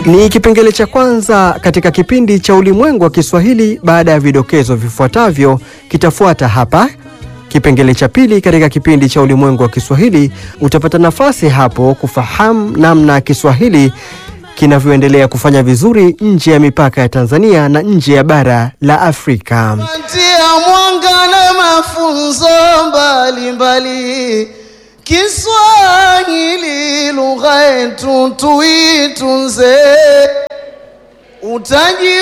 Ni kipengele cha kwanza katika kipindi cha Ulimwengu wa Kiswahili. Baada ya vidokezo vifuatavyo, kitafuata hapa kipengele cha pili katika kipindi cha Ulimwengu wa Kiswahili. Utapata nafasi hapo kufahamu namna Kiswahili kinavyoendelea kufanya vizuri nje ya mipaka ya Tanzania na nje ya bara la Afrika. Tia mwanga na mafunzo mbalimbali, Kiswahili lugha yetu tuitunze, utaji